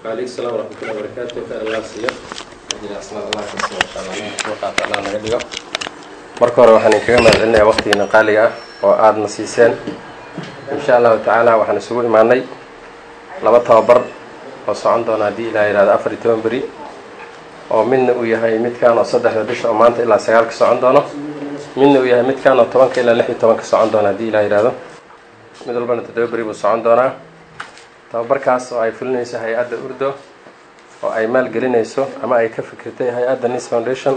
وعليكم السلام ورحمة الله وبركاته خير الله siiyo ajri asmaad allah ka siiyo insha allah nin kuwa qaata allah naga dhigo marka hore waxaan idinkaga mahad celinayaa waqtigiina qaaliga ah oo aadna siiseen insha allahu tacaala waxaan isugu imaanay laba tababar oo socon doona haddii ilaah yihahdo afar iyo toban beri oo midna uu yahay midkan oo saddexda bisha oo maanta ilaa sagaalka socon doono midna uu yahay midkan oo tobanka ilaa lix iyo tobanka socon doona haddii ilah yihahdo mid walbana toddoba beri buu socon doonaa tababarkaas oo ay fulinayso hay-adda urdo oo ay maalgelinayso ama ay ka fikirtay hay-adda nis foundation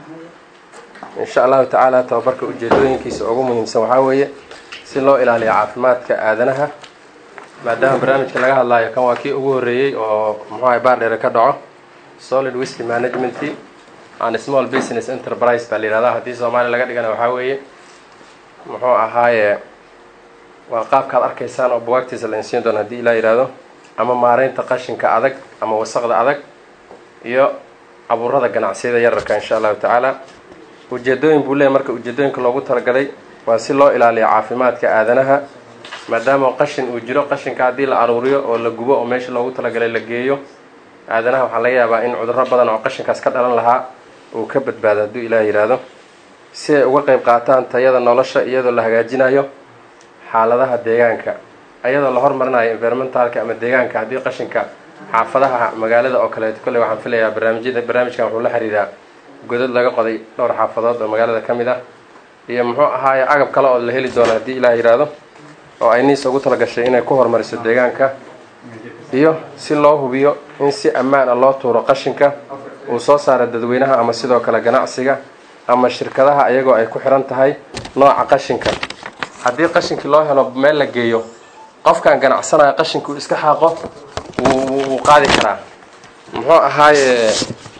insha allahu tacaala tababarka ujeedooyinkiisa ugu muhiimsan waxaa weeye si loo ilaaliyo caafimaadka aadanaha maadaama barnaamijka laga hadlaayo kan waa kii ugu horreeyey oo muxuaha baardheere ka dhaco solid whisky management and small business enterprise baa la yihahdaa haddii soomaaliya laga dhigana waxaa weeye muxuu ahaaye waa qaabkaad arkaysaan oo buwaagtiisa la insiin doono haddii ilaa yihahdo ama maareynta qashinka adag ama wasaqda adag iyo abuurada ganacsiyada yararka insha allahu tacaala ujeedooyin buu leeyahy marka ujeedooyinka loogu talagalay waa si loo ilaaliyo caafimaadka aadanaha maadaama qashin uu jiro qashinka haddii la aruuriyo oo la gubo oo meesha loogu talagalay la geeyo aadanaha waxaa laga yaabaa in cudurro badan oo qashinkaas ka dhalan lahaa uu ka badbaado hadduu ilaah yidhaahdo si ay uga qeyb qaataan tayada nolosha iyadoo la hagaajinayo xaaladaha deegaanka iyadoo la hormarinayo environmentalka ama deegaanka haddii qashinka xaafadaha magaalada oo kaleeto kolley waxaan filayaa barnaamijyada barnaamijkan wuxuu la xiriiraa godad laga qoday dhowr xaafadood oo magaalada ka mid ah iyo muxuu ahaaye agab kale oo la heli doono haddii ilaah yidhaahdo oo ay niis ugu talagashay inay ku horumariso deegaanka iyo si loo hubiyo in si ammaan a loo tuuro qashinka uu soo saara dadweynaha ama sidoo kale ganacsiga ama shirkadaha ayagoo ay ku xiran tahay nooca qashinka haddii qashinkii loo helo meel la geeyo qofkan ganacsanaya qashinka uu iska xaaqo wuu qaadi karaa muxuu ahaaye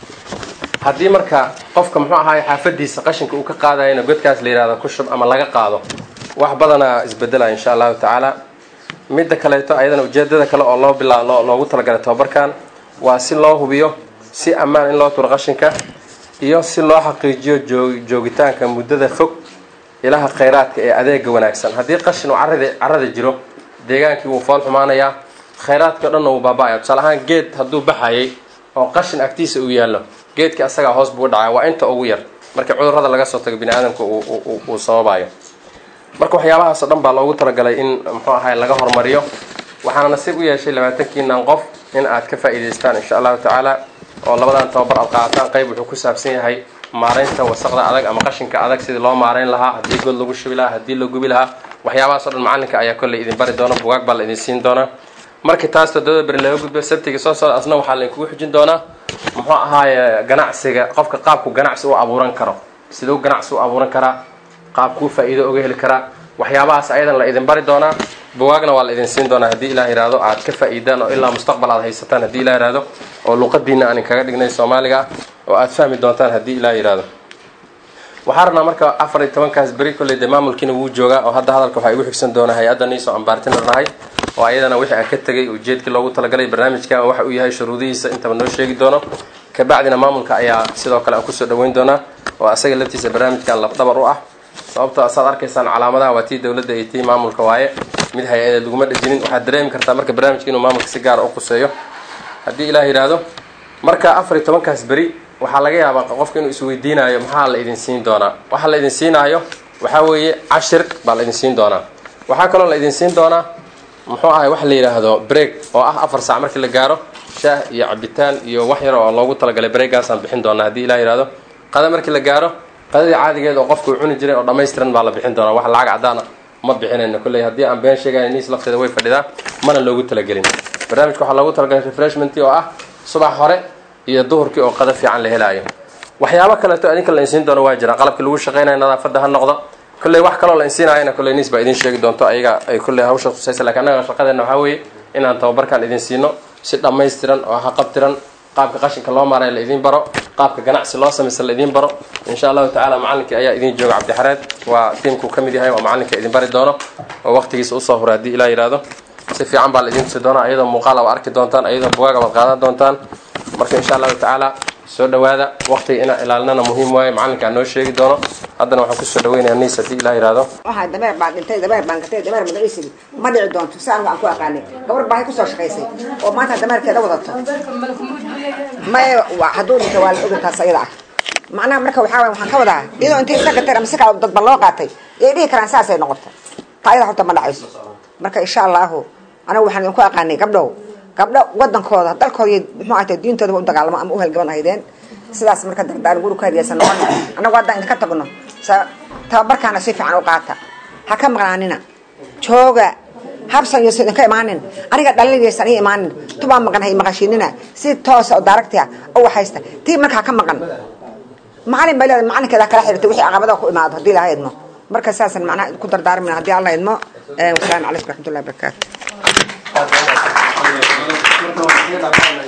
haddii marka qofka muxuu ahaaye xaafadiisa qashinka uu ka qaadayana godkaas la yihahdo ku shub ama laga qaado wax badanaa isbedelaya insha allahu tacaala midda kaleeto ayadana ujeedada kale oo loo bilaa loogu talagalay tababarkan waa si loo hubiyo si ammaan in loo turo qashinka iyo si loo xaqiijiyo joogitaanka muddada fog ilaha khayraadka ee adeega wanaagsan haddii qashin uu carada carada jiro deegaankii wuu fool xumaanayaa khayraadkii o dhanna wuu baaba-aya tusaale ahaan geed hadduu baxayay oo qashin agtiisa uu yaallo geedkii asagaa hoos buu dhacaya waa inta ugu yar markii cudurrada laga soo tago bini aadamka uu sababayo marka waxyaabahaas o dhan baa loogu talagalay in muxuu ahay laga horumariyo waxaana nasiib u yeeshay labaatankiinan qof in aad ka faa'iidaystaan insha allahu tacaala oo labadan tababar aad qaataan qayb wuxuu ku saabsan yahay maareynta wasaqda adag ama qashinka adag sidii loo maareyn lahaa haddii god lagu shubi lahaa haddii la gubi lahaa waxyaabahaas o dhan macalinka ayaa kolley idin bari doona bugaag baa la idin siin doonaa markii taas toddobada beri laga gudbo sabtiga soo socda asna waxaa laydinkugu xujin doonaa muxuu ahaaye ganacsiga qofka qaabku ganacsi u abuuran karo siduu ganacsi u abuuran karaa qaabkuu faa-iido uga heli karaa waxyaabahaas ayadan la idin bari doonaa bugaagna waa la idin siin doonaa haddii ilah yihahdo aad ka faa-iidaan oo ilaa mustaqbal aad haysataan haddii ilah yihahdo oo luqadiina aan inkaga dhignay soomaaliga ah oo aad fahmi doontaan haddii ilah yihahdo waxaa rabnaa marka afar iyo tobankaas beri kolley dee maamulkiina wuu joogaa oo hadda hadalka waxaa igu xigsan doonaa hay-adda niisoo aan baartina nahay oo ayadana wixii aan ka tegay ujeedkii loogu talagalay barnaamijka waxa uu yahay shuruudihiisa intaba noo sheegi doono kabacdina maamulka ayaa sidoo kale aan kusoo dhaweyn doonaa oo asaga laftiisa barnaamijkan lafdhabar u ah sababto saad arkaysaan calaamadaha waa tii dowladda iyo tii maamulka waaye mid hay-adeed laguma dhejinin waxaad dareemi kartaa marka barnaamijka inuu maamulka si gaara u quseeyo haddii ilaah yidhaahdo marka afar iyo tobankaas beri waxaa laga yaabaa qofka inuu isweydiinaayo maxaa la idin siin doonaa waxa la idin siinaayo waxaa weeye cashir baa la idin siin doonaa waxaa kaloo la idin siin doonaa muxuu ahay waxa la yidhaahdo break oo ah afar saac markii la gaaro shaah iyo cabitaan iyo wax yar oo loogu talagalay breagaasaan bixin doonaa haddii ilah yihahdo qada markii la gaaro qadadii caadigeed oo qofka uu cuni jiray oo dhammaystiran baa la bixin doonaa wax lacag caddaana ma bixinayno kolley haddii aan been sheegayna niis lafteeda way fadhidaa mana loogu talagelin barnaamijka waxaa loogu talagalay refreshment oo ah subax hore iyo duhurkii oo qada fiican la helaayo waxyaabo kaleeto idinka la insiin doono waa jiraan qalabkii lagu shaqaynayo nadaafadda ha noqdo kolley wax kaloo la insiinayana kolley niis baa idin sheegi doonto ayaga ay kolley hawsha tusaysa lakin annaga shaqadeena waxaa weeye inaan tababarkan idin siino si dhammaystiran oo haqabtiran qaabka qashinka loo maaray la idiin baro qaabka ganacsi loo samaysa la idiin baro insha allahu tacala macalinkii ayaa idin jooga cabdixareed waa tiimkuu ka mid yahay oo macalinka idin bari doono oo waqtigiisa usoo hura haddii ilaa yihahdo si fiican baa la idin tusi doonaa iyadoo muuqaal aba arki doontaan iyadoo bugaag abaad qaadan doontaan marka insha allahu tacaala soo dhawaada waqtiga inaa ilaalinana muhiim waaye macalinkaa noo sheegi doono haddana waxaan kusoo dhaweynayaa niis haddii ilaa yihahdo waxaa dameer baa dhintay dameer baan gatay dameer magaciisii ma dhici doonto si anigu aan ku aqaanay gabar baahay kusoo shaqaysay oo maanta dameerkeeda wadato may waa hadduu dhintay waa la ogi taas ayada ah macnaha marka waxaa waye waxaan ka wadaa iyadoo intay iska gateen ama si kala dadba loo qaatay yay dhihi karaan saasay noqotay taa ayada horta ma dhacayso marka insha allahu anigu waxaan idinku aqaanay gabdhow gabdho wadankooda dalkooda iyo muxuu ahaytay diintooda u dagaalamo ama u halgaban ahaydeen sidaas marka dardaan guri ku hadiyaysan noqon annagu haddaan idinka tagno sa tababarkaana si fiican u qaata ha ka maqnaanina jooga habsan iyo idinka imaanin aniga dhalinaysan ii imaanin tubaa maqan hay maqashiinina si toosa oo daaragtia u waxaysta tii marka ha ka maqan macalin bay leedahay macalinkeeda kala xiriirtay wixii caqabada ku imaado haddii ilaha idmo marka saasan macnaha ku dardaarmina haddii alla idmo wasalaamu calaykum raxmatullahi wabarakaatu